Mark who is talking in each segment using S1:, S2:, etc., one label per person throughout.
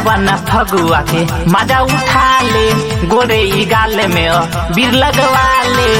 S1: अपन फगुआ के मजा उठा ले गोरे ई गाल में अ बीर लगवा ले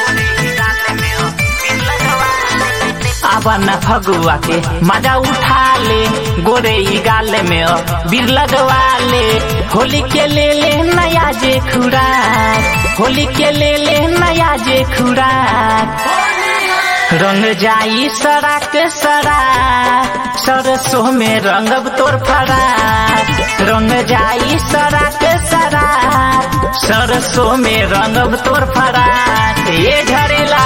S1: अपन फगुआ के मजा उठा ले गोरे ई गाल में अ बीर लगवा ले होली के ले ले नया जे खुराक होली के ले ले नया जे खुराक रंग जाई सड़क सरा सरसों में रंगब तोर फरा रंग जाई सड़क सरा सरसों में रंगब तोर फरा ये झरेला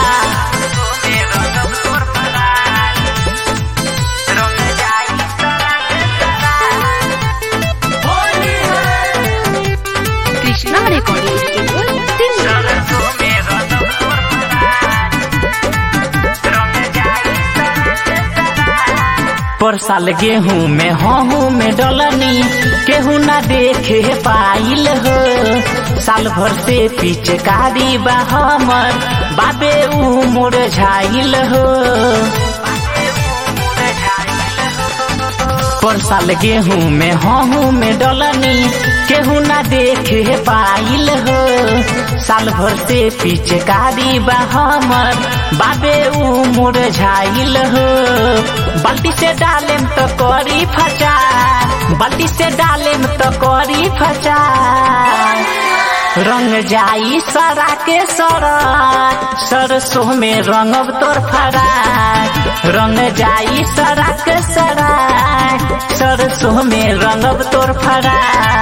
S2: कृष्णा रिकॉर्डिंग स्टूडियो दिल्ली
S1: पर साल गेहूं में हूँ में डलनी केहू ना देखे पाइल हो साल भर से पीछे कारी बा हमर बाबे ऊ मोर झाइल हो पर साल गेहूं में हूँ में डलनी केहू ना देखे पाइल हो साल भर से पीछे कारी बा हमर बाबे ऊ मोर झाइल हो बाल्टी से डालेम तो करी फचा बाल्टी से डालेम तो करी फचा रंग जाई सरा के सरा सरसों में रंगब तोर फरा रंग जाई सरा के सरा सरसों में रंगब तोर फरा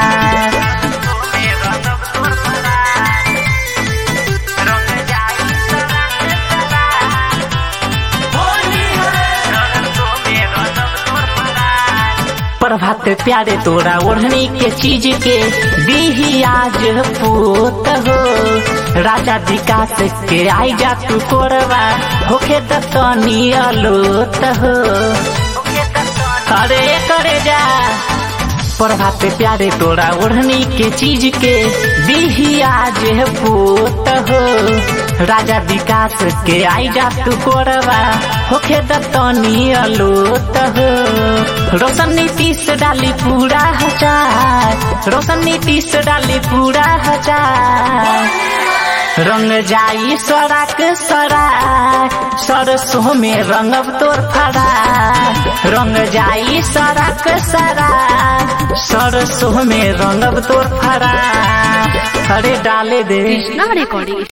S1: प्रभात प्यारे तोरा ओढ़नी के चीज के दीही आज पूत हो राजा विकास के आई जा तू कोरवा होखे तनी अलोत हो अरे करे जा प्रभात प्यारे तोरा ओढ़नी के चीज के दीही आज पूत हो राजा विकास के आई जा तू कोरवा होखे तनी अलोत हो रोशन नीतीश डाली पूरा हजार रोशन नीतीश डाली पूरा हजार रंग जाई सड़क सरा सरसों में रंगब तोर फरा रंग जाई सड़क सरा सरसों में रंगब तोर फरा अरे डाले दे
S2: कृष्णा रिकॉर्डिंग